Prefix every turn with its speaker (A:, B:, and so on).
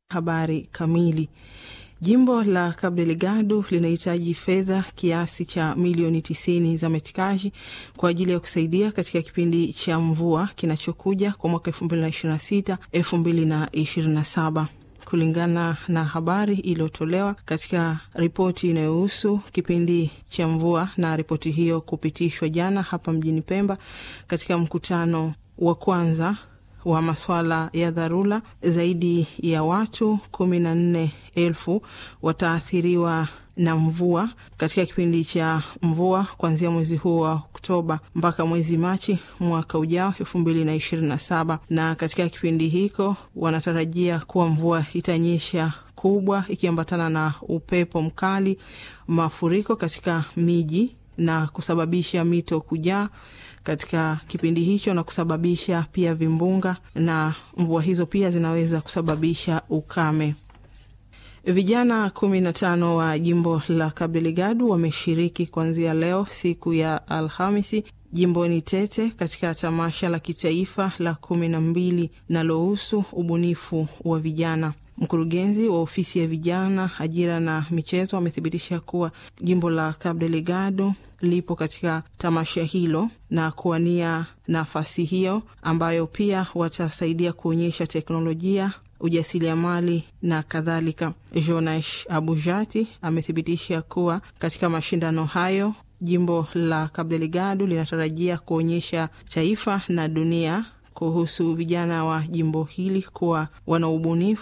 A: Habari kamili. Jimbo la Cabo Delgado linahitaji fedha kiasi cha milioni tisini za metikaji kwa ajili ya kusaidia katika kipindi cha mvua kinachokuja kwa mwaka elfu mbili na ishirini na sita elfu mbili na ishirini na saba kulingana na habari iliyotolewa katika ripoti inayohusu kipindi cha mvua na ripoti hiyo kupitishwa jana hapa mjini Pemba katika mkutano wa kwanza wa maswala ya dharura, zaidi ya watu kumi na nne elfu wataathiriwa na mvua katika kipindi cha mvua kuanzia mwezi huu wa Oktoba mpaka mwezi Machi mwaka ujao elfu mbili na ishirini na saba. Na katika kipindi hiko wanatarajia kuwa mvua itanyesha kubwa ikiambatana na upepo mkali, mafuriko katika miji na kusababisha mito kujaa katika kipindi hicho na kusababisha pia vimbunga, na mvua hizo pia zinaweza kusababisha ukame. Vijana kumi na tano wa jimbo la Cabo Delgado wameshiriki kuanzia leo siku ya Alhamisi jimboni Tete katika tamasha la kitaifa la kumi na mbili linalohusu ubunifu wa vijana. Mkurugenzi wa ofisi ya vijana, ajira na michezo amethibitisha kuwa jimbo la Cabo Delgado lipo katika tamasha hilo na kuwania nafasi hiyo, ambayo pia watasaidia kuonyesha teknolojia, ujasiriamali na kadhalika. Jonash Abujati amethibitisha kuwa katika mashindano hayo jimbo la Cabo Delgado linatarajia kuonyesha taifa na dunia kuhusu vijana wa jimbo hili kuwa wana ubunifu